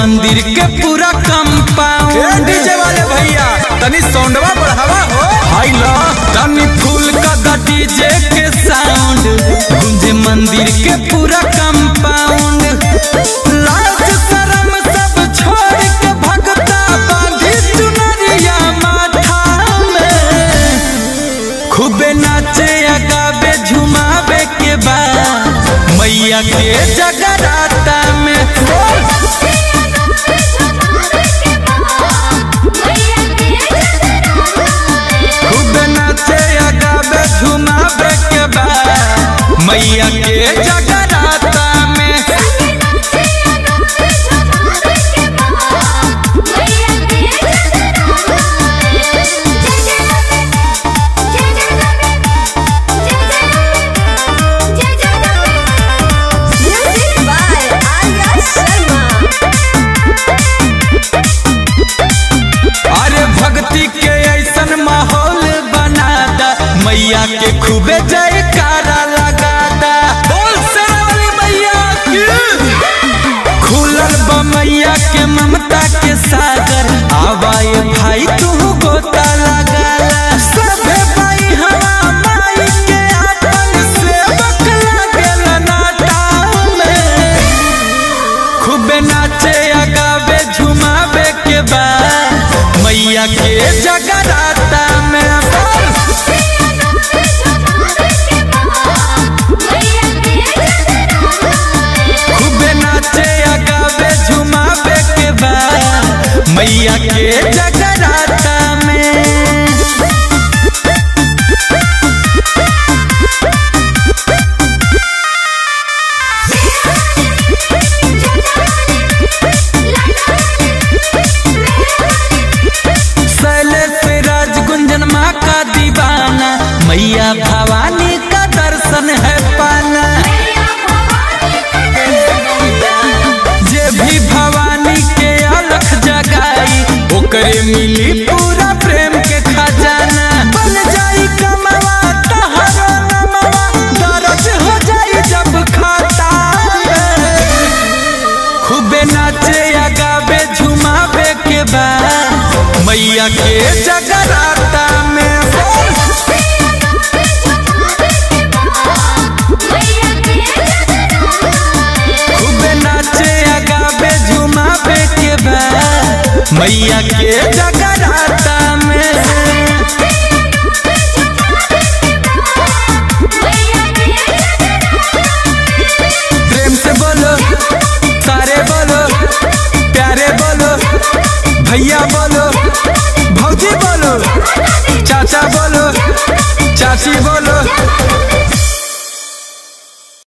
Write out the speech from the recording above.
मंदिर के पूरा कंपाउंड डीजे वाले भैया तनी साउंडवा बढ़ावा हो हाय लो तनी फूल का दा डीजे के साउंड गूंजे मंदिर के पूरा कंपाउंड लाज शरम सब छोड़ के भगता बांधी चुनरिया माथा में खूबे नाचे गावे झुमावे के बाद मैया के जगराता में खूब नाचे गावे झुमावे के बाद मैया के जगराता में अरे भक्ति के ऐसन माहौल बना दा मैया के खूबे जयकारा लगा दा बोल सरवली मैया की खुलल बा मैया के ममता के सागर आवाए भाई तू गोता लगा ला सभे भाई हवा माई के आपन सेवक लागेला नाटा में खूबे नाचे गावे झुमावे के बाद मैया के जगराता में खूबे नाचे गावे झुमावे के बाद मैया के जगराता में शैलेश राज गुंजन माँ का दीवाना मैया भवानी का दर्शन है पाना जे भी भवानी के अलख जगाई ओकरे मिली पूरा प्रेम के खजाना बन जाई कमवा तहरो नमवा दर्ज हो जाई जब खाता में। खूबे नाचे गावे झुमावे के बाद मैया के जगराता में बोल खूबे नाचे गावे झुमावे के बाद मैया के जगराता में प्रेम से बोलो सारे बोलो प्यारे बोलो भैया बोलो भौजी बोलो चाचा बोलो चाची बोलो